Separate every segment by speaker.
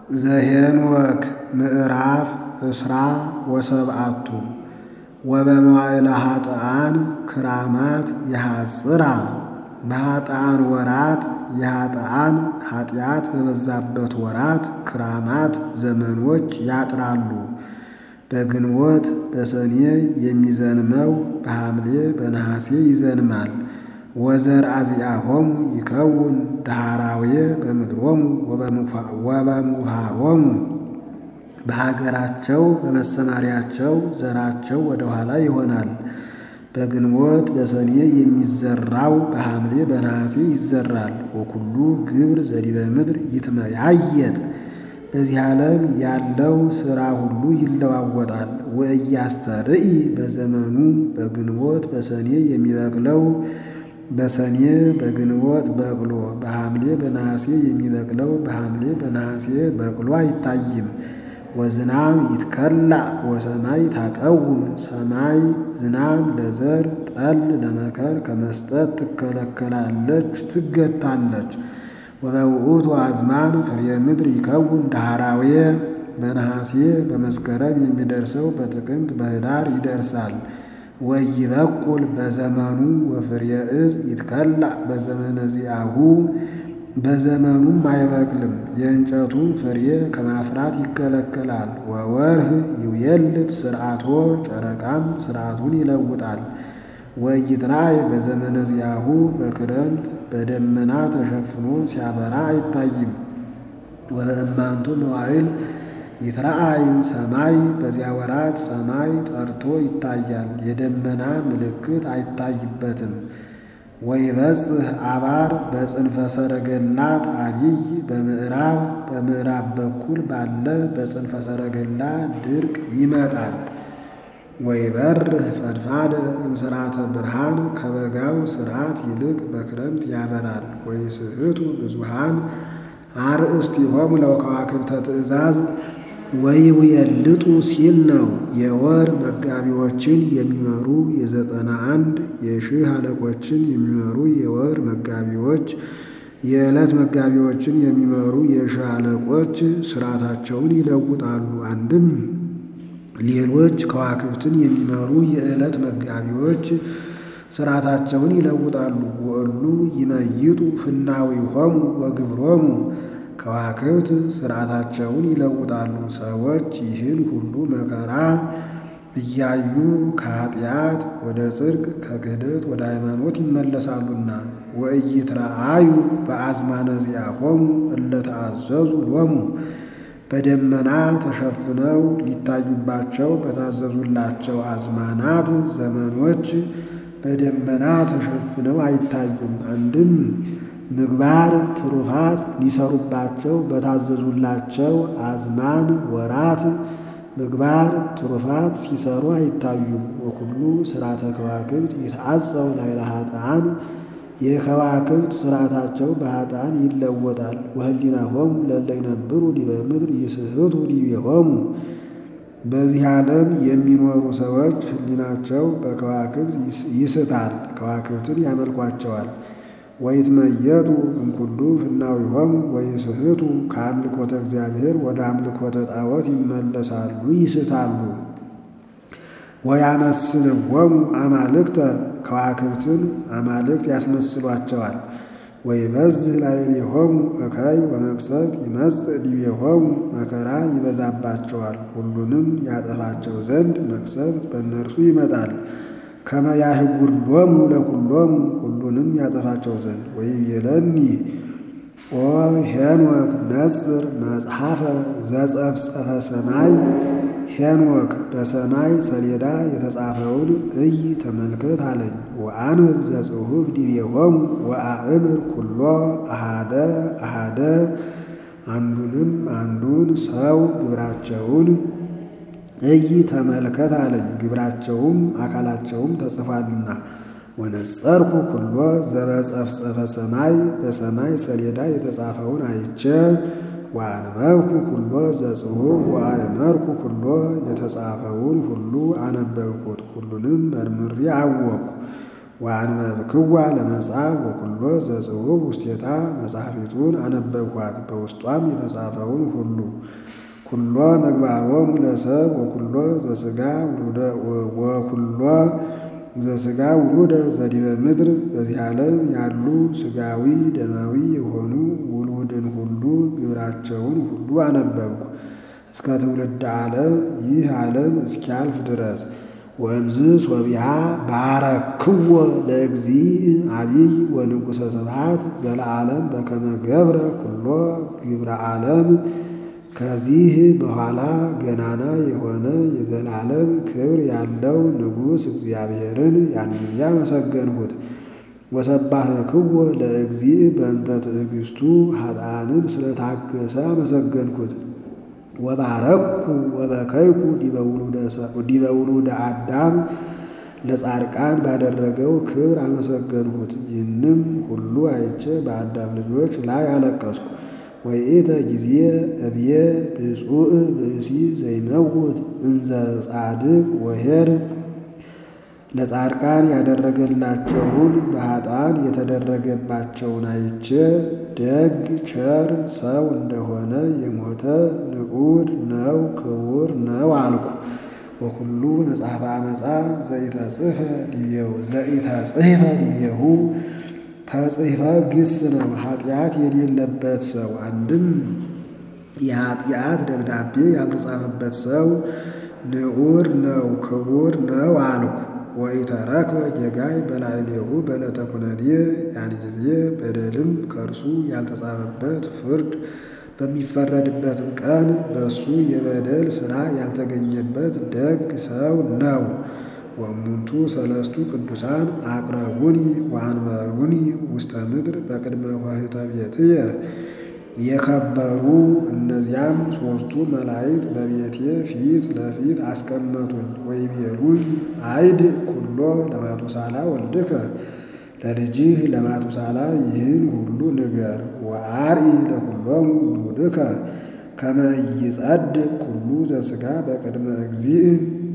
Speaker 1: ዘኄንወክ ምዕራፍ እስራ ወሰብዓቱ ወበመዋዕለ ኃጥኣን ክራማት የሐጽራ በኃጥኣን ወራት የኃጥኣን ኃጢአት በበዛበት ወራት ክራማት ዘመኖች ያጥራሉ። በግንቦት በሰኔ የሚዘንመው በሐምሌ በነሐሴ ይዘንማል። ወዘርአ ዚአሆሙ ይከውን ዳህራዌ በምድሮሙ ወበምኩሃሮሙ በሀገራቸው በመሰማሪያቸው ዘራቸው ወደ ኋላ ይሆናል። በግንቦት በሰኔ የሚዘራው በሐምሌ በነሐሴ ይዘራል። ወኩሉ ግብር ዘዲበ ምድር ይትመያየጥ በዚህ ዓለም ያለው ሥራ ሁሉ ይለዋወጣል። ወእያስተርኢ በዘመኑ በግንቦት በሰኔ የሚበቅለው በሰኔ በግንቦት በቅሎ በሐምሌ በነሐሴ የሚበቅለው በሐምሌ በነሐሴ በቅሎ አይታይም። ወዝናም ይትከላእ ወሰማይ ታቀውም ሰማይ ዝናም ለዘር ጠል ለመከር ከመስጠት ትከለከላለች ትገታለች። ወበውእቱ አዝማን ፍሬ ምድር ይከውን ዳህራዌ በነሐሴ በመስከረም የሚደርሰው በጥቅምት በኅዳር ይደርሳል። ወይበቁል በዘመኑ ወፍሬ ዕፅ ይትከላእ በዘመነ ዚአሁ በዘመኑም አይበቅልም። የእንጨቱን ፍሬ ከማፍራት ይከለከላል። ወወርህ ይውየልጥ ስርዓቶ ጨረቃም ስርዓቱን ይለውጣል። ወይትራእይ በዘመነ ዚአሁ በክረምት በደመና ተሸፍኖ ሲያበራ አይታይም። ወበእማንቱ መዋዕል ይትረአይ ሰማይ በዚያ ወራት ሰማይ ጠርቶ ይታያል። የደመና ምልክት አይታይበትም። ወይበጽሕ አባር በጽንፈ ሰረገላት አቢይ በምዕራብ በምዕራብ በኩል ባለ በጽንፈ ሰረገላ ድርቅ ይመጣል። ወይበርህ ፈድፋደ እምስራተ ብርሃን ከበጋው ስርዓት ይልቅ በክረምት ያበራል። ወይስሕቱ ብዙሃን አርእስቲሆሙ ለከዋክብተ ትእዛዝ ወይውየልጡ ሲል ነው። የወር መጋቢዎችን የሚመሩ የዘጠና አንድ የሺህ አለቆችን የሚመሩ የወር መጋቢዎች የዕለት መጋቢዎችን የሚመሩ የሺህ አለቆች ስርዓታቸውን ይለውጣሉ። አንድም ሌሎች ከዋክብትን የሚመሩ የዕለት መጋቢዎች ስርዓታቸውን ይለውጣሉ። ወእሉ ይመይጡ ፍናዊሆሙ ወግብሮሙ ከዋክብት ስርዓታቸውን ይለውጣሉ። ሰዎች ይህን ሁሉ መከራ እያዩ ከኃጢአት ወደ ጽድቅ ከክህደት ወደ ሃይማኖት ይመለሳሉና። ወኢይትረአዩ በአዝማነ ዚአሆሙ እለ ተአዘዙ ሎሙ በደመና ተሸፍነው ሊታዩባቸው በታዘዙላቸው አዝማናት ዘመኖች በደመና ተሸፍነው አይታዩም። አንድም ምግባር ትሩፋት ሊሰሩባቸው በታዘዙላቸው አዝማን ወራት ምግባር ትሩፋት ሲሰሩ አይታዩም። ወኩሉ ስርዓተ ከዋክብት ይትዓጸው ላዕለ ኃጥኣን የከዋክብት ስርዓታቸው በኃጥኣን ይለወጣል። ወህሊናሆሙ ለእለ ይነብሩ ዲበ ምድር ይስሕቱ ዲቤሆሙ በዚህ ዓለም የሚኖሩ ሰዎች ህሊናቸው በከዋክብት ይስታል፣ ከዋክብትን ያመልኳቸዋል። ወይትመየጡ እምኩሉ ፍናዊሆሙ ወይስሕቱ ከአምልኮተ እግዚአብሔር ወደ አምልኮተ ጣዖት ይመለሳሉ፣ ይስታሉ። ወያመስልዎሙ አማልክተ ከዋክብትን አማልክት ያስመስሏቸዋል። ወይበዝሕ ላዕሌሆሙ እከይ ወመቅሰፍት ይመጽእ ዲቤሆሙ መከራ ይበዛባቸዋል። ሁሉንም ያጠፋቸው ዘንድ መቅሰፍት በእነርሱ ይመጣል። ከመ ያህጉሎሙ ለኩሎሙ ሁሉንም ያጠፋቸው ዘንድ ወይቤለኒ ኦ ሄኖክ ነጽር መጽሐፈ ዘጸፍጸፈ ሰማይ ሄኖክ በሰማይ ሰሌዳ የተጻፈውን እይ ተመልከት አለኝ። ወአንብብ ዘጽሑፍ ዲቤሆሙ ወአእምር ኩሎ አሃደ አሃደ አንዱንም አንዱን ሰው ግብራቸውን እይ ተመልከት አለኝ። ግብራቸውም አካላቸውም ተጽፏልና። ወነጸርኩ ኩሎ ዘበጸፍጸፈ ሰማይ በሰማይ ሰሌዳ የተጻፈውን አይቼ ወአንበብኩ ኩሎ ዘጽሑፍ ወአእመርኩ ኩሎ የተጻፈውን ሁሉ አነበብኩት። ሁሉንም መርምሬ አወቅኩ። ወአንበብክዋ ለመጽሐፍ ወኩሎ ዘጽሑፍ ውስቴታ መጽሐፊቱን አነበብኳት በውስጧም የተጻፈውን ሁሉ ኩሎ ምግባሮሙ ለሰብ ወኩሎ ዘሥጋ ወኩሎ ዘሥጋ ውሉደ ዘዲበ ምድር በዚህ ዓለም ያሉ ሥጋዊ ደማዊ የሆኑ ውሉድን ሁሉ ግብራቸውን ሁሉ አነበብኩ እስከ ትውልድ ዓለም ይህ ዓለም እስኪያልፍ ድረስ ወእምዝ ሶቢሃ ባረክዎ ለእግዚእ አቢይ ወንጉሠ ስብሐት ዘለዓለም በከመ ገብረ ኩሎ ግብረ ዓለም ከዚህ በኋላ ገናና የሆነ የዘላለም ክብር ያለው ንጉሥ እግዚአብሔርን ያን ጊዜ አመሰገንሁት። ወሰባህክዎ ለእግዚእ በእንተ ትዕግሥቱ ኃጥኣንን ስለታገሰ አመሰገንኩት። ወባረኩ ወበከይኩ ዲበ ውሉደ አዳም ለጻድቃን ባደረገው ክብር አመሰገንሁት። ይህንም ሁሉ አይቼ በአዳም ልጆች ላይ አለቀስኩ። ወይእተ ጊዜ እብየ ብፁዕ ብእሲ ዘይመውት እንዘ ጻድቅ ወኄር ለጻድቃን ያደረገላቸውን በኃጥአን የተደረገባቸውን አይቼ ደግ ቸር ሰው እንደሆነ የሞተ ንዑድ ነው ክቡር ነው አልኩ። ወኩሉ መጽሐፈ አመፃ ዘኢተጽሕፈ ዲቤሁ ዘኢተጽሕፈ ዲቤሁ ተጽሕፈ ግስ ነው ኃጢአት የሌለበት ሰው አንድም የኃጢአት ደብዳቤ ያልተጻፈበት ሰው ንዑድ ነው ክቡር ነው አልኩ። ወኢተረክበ ጌጋይ በላዕሌሁ በዕለተ ኩነኔ ያን ጊዜ በደልም ከእርሱ ያልተጻፈበት ፍርድ በሚፈረድበትም ቀን በእሱ የበደል ሥራ ያልተገኘበት ደግ ሰው ነው። ወእሙንቱ ሰለስቱ ቅዱሳን አቅረቡኒ ወአንበሩኒ ውስተ ምድር በቅድመ ኆኅተ ቤትየ የከበሩ እነዚያም ሦስቱ መላእክት በቤቴ ፊት ለፊት አስቀመጡኝ። ወይቤሉኝ አይድ ኩሎ ለማቱሳላ ወልድከ ለልጅህ ለማቱሳላ ይህን ሁሉ ንገር። ወአርኢ ለኩሎሙ ውሉድከ ከመ ይጸድቅ ኩሉ ዘሥጋ በቅድመ እግዚእ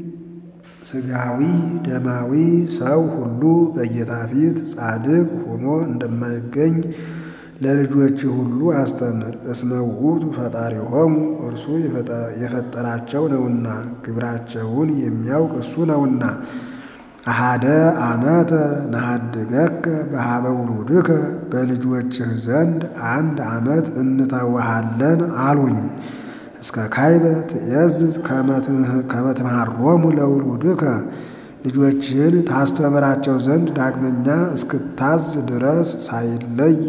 Speaker 1: ሥጋዊ ደማዊ ሰው ሁሉ በጌታ ፊት ጻድቅ ሆኖ እንደማይገኝ ለልጆች ሁሉ አስተምር። እስመ ውእቱ ፈጣሪሆሙ እርሱ የፈጠራቸው ነውና ግብራቸውን የሚያውቅ እሱ ነውና። አሃደ ዓመተ ነሐድገከ በኀበ ውሉድከ በልጆችህ ዘንድ አንድ ዓመት እንተውሃለን አሉኝ። እስከ ካይበ ትእዝዝ ከመ ትምሃሮሙ ለውሉድከ ልጆችህን ታስተምራቸው ዘንድ ዳግመኛ እስክታዝ ድረስ ሳይለይ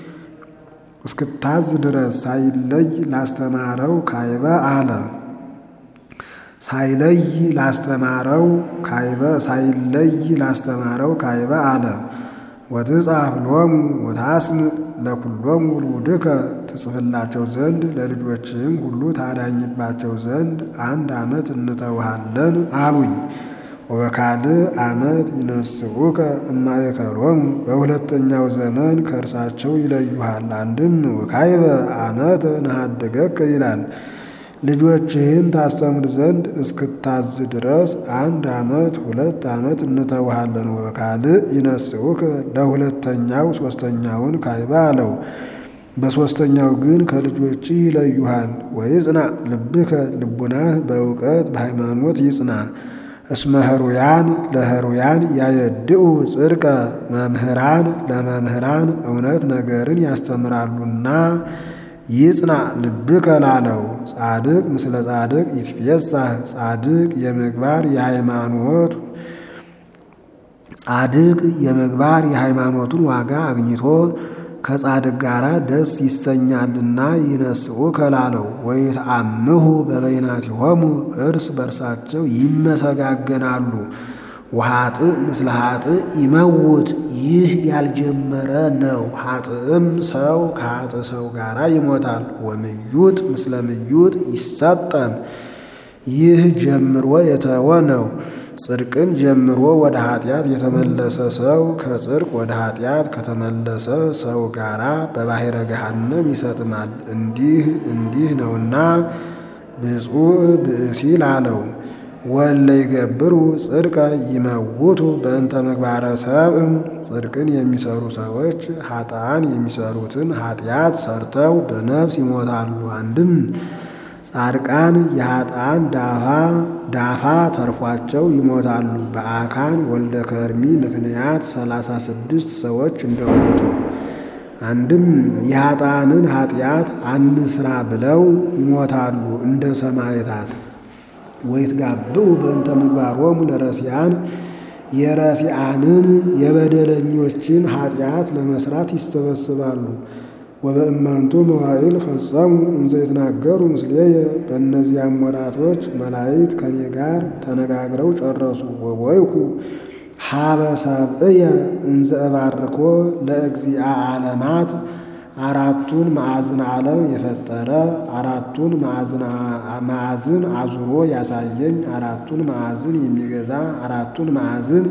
Speaker 1: እስክታዝ ድረስ ሳይለይ ላስተማረው ካይበ አለ። ሳይለይ ላስተማረው ካይበ ሳይለይ ላስተማረው ካይበ አለ። ወትጻፍ ሎሙ ወታስምዕ ለኩሎሙ ውሉድከ ትጽፍላቸው ዘንድ ለልጆችህም ሁሉ ታዳኝባቸው ዘንድ አንድ ዓመት እንተውሃለን አሉኝ። ወበካልእ ዓመት ይነስዑከ እማእከሎሙ በሁለተኛው ዘመን ከእርሳቸው ይለዩሃል። አንድም ወካይበ ዓመተ ነሐድገከ ይላል። ልጆችህን ታስተምር ዘንድ እስክታዝ ድረስ አንድ ዓመት ሁለት ዓመት እንተውሃለን። ወበካልእ ይነስዑከ ለሁለተኛው ሦስተኛውን ካይበ አለው። በሦስተኛው ግን ከልጆችህ ይለዩሃል። ወይጽናዕ ልብከ ልቡናህ በእውቀት በሃይማኖት ይጽና። እስመ ህሩያን ለህሩያን ያየድኡ ጽድቀ መምህራን ለመምህራን እውነት ነገርን ያስተምራሉና ይጽናዕ ልብከ ላለው ጻድቅ ምስለ ጻድቅ ይትፌሳህ ጻድቅ የምግባር የሃይማኖት ጻድቅ የምግባር የሃይማኖቱን ዋጋ አግኝቶ ከጻድቅ ጋር ደስ ይሰኛልና ይነስዑ ከላለው ወይትአምሁ በበይናቲሆሙ እርስ በርሳቸው ይመሰጋገናሉ። ወኃጥእ ምስለ ኃጥእ ይመውት ይህ ያልጀመረ ነው። ኃጥእም ሰው ከኃጥእ ሰው ጋር ይሞታል። ወምዩጥ ምስለ ምዩጥ ይሰጠም ይህ ጀምሮ የተወ ነው። ጽድቅን ጀምሮ ወደ ኃጢአት የተመለሰ ሰው ከጽድቅ ወደ ኃጢአት ከተመለሰ ሰው ጋራ በባሕረ ገሃነም ይሰጥማል። እንዲህ እንዲህ ነውና ብፁዕ ብእሲ ላለው ወለ ይገብሩ ጽድቀ ይመውቱ በእንተ ምግባረ ሰብእ ጽድቅን የሚሰሩ ሰዎች ኃጥአን የሚሰሩትን ኃጢአት ሰርተው በነፍስ ይሞታሉ። አንድም ጻድቃን የኃጥአን ዳፋ ተርፏቸው ይሞታሉ። በአካን ወልደ ከርሚ ምክንያት ሰላሳ ስድስት ሰዎች እንደሞቱ አንድም የኃጥአንን ኃጢአት አንስራ ብለው ይሞታሉ እንደ ሰማዕታት። ወይትጋብኡ በእንተ ምግባሮሙ ለረሲያን የረሲአንን የበደለኞችን ኃጢአት ለመስራት ይሰበስባሉ። ወበእማንቱ መዋዕል ፈጸሙ እንዘ ይትናገሩ ምስሌየ በእነዚያም ወራቶች መላእክት ከኔ ጋር ተነጋግረው ጨረሱ። ወቦይኩ ሀበ ሰብእየ እንዘ እባርኮ ለእግዚአ ዓለማት አራቱን ማዕዝን ዓለም የፈጠረ አራቱን ማዕዝን አዙሮ ያሳየኝ አራቱን ማዕዝን የሚገዛ አራቱን ማዕዝን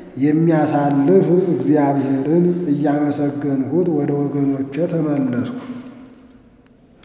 Speaker 1: የሚያሳልፍ እግዚአብሔርን እያመሰገንሁት ወደ ወገኖቼ ተመለስኩ።